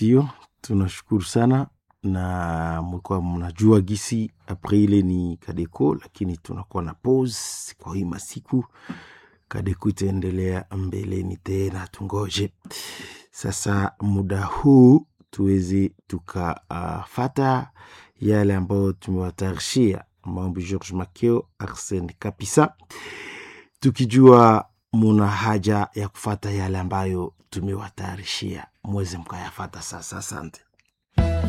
Ndio, tunashukuru sana na mlikuwa mnajua gisi Aprili ni Kadeko, lakini tunakuwa na pause kwa hii masiku. Kadeko itaendelea mbeleni tena, tungoje sasa muda huu tuweze tukafata uh, yale ambayo tumewatayarishia mambo George Makeo, Arsene Kapisa, tukijua muna haja ya kufata yale ambayo tumewatayarishia, mweze mkayafata sasa. Asante.